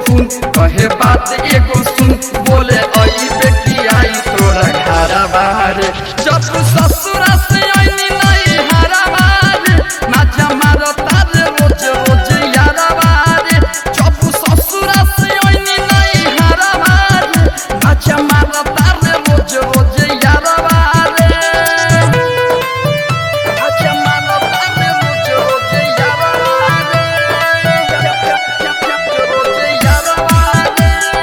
सुन कहे बात एगो सुन बोले आई बेटी आई तोरा घरा बारे जब ससुरा से आईनी नहीं हरा बारे नाचा मारो तारे रोज रोज यारा बारे जब ससुरा से आईनी नहीं हरा बारे नाचा मारो तारे रोज रोज यारा बारे अच्छा मानो तारे रोज रोज यारा बारे रोज यारा बारे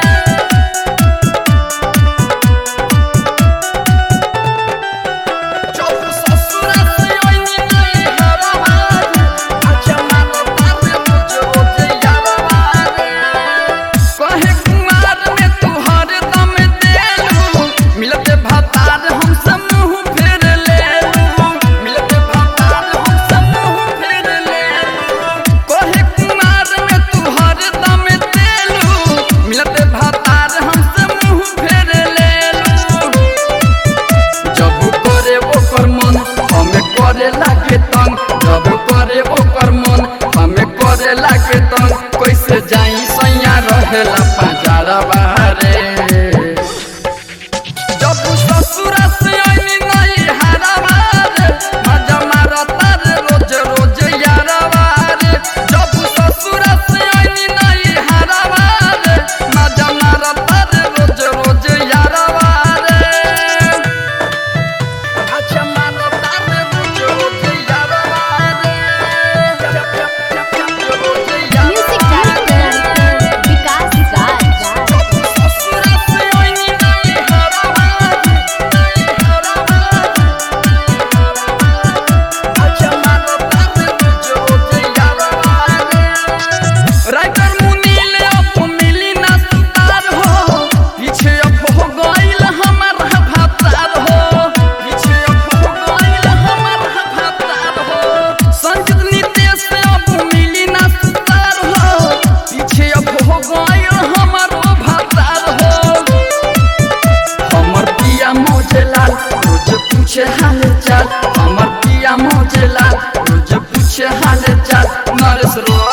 जब ससुरा से आईनी नहीं हरा बारे अच्छा मानो तारे रोज रोज यारा बारे कहे कुमार में तू हर दम देलू मिलते भतार हमसे मुंह फेर लेलू मिलते भतार हमसे मुंह फेर लेलू कहे कुमार में तू हर दम देलू मिलते भतार हमसे मुंह फेर लेलू जब करे ओकर मन हमें करे लागे तंग जब करे ओकर मन हमें करे लागे तंग कैसे जाई सैया रहेला पाजारा बारे जब ससुरा से आईनी नहीं हारा बारे मजा मारा तारे रोज रोज यारा बारे जब ससुरा से आईनी नहीं हारा बारे मजा मारा तारे रोज रोज यारा बारे अच्छा मानो तारे रोज रोज यारा बारे रोज यारा म्यूजिक डायरेक्टर विकास राज ससुरा से आईनी नहीं हारा बारे नहीं हारा बारे अच्छा मानो तारे रोज रोज यारा बारे राइटर मुनील अब मिली ना सुतार हो पीछे अब हो गइल हमर भातार हो पीछे अब हो गइल हमर भातार हो संगीत नितेश अब मिली ना सुतार हो पीछे अब हो गइल हमर भातार हो हमर पिया मोजे लाल रोज पूछे हाल चाल हमर पिया मोजे लाल रोज पूछे हाल चाल नरेश रो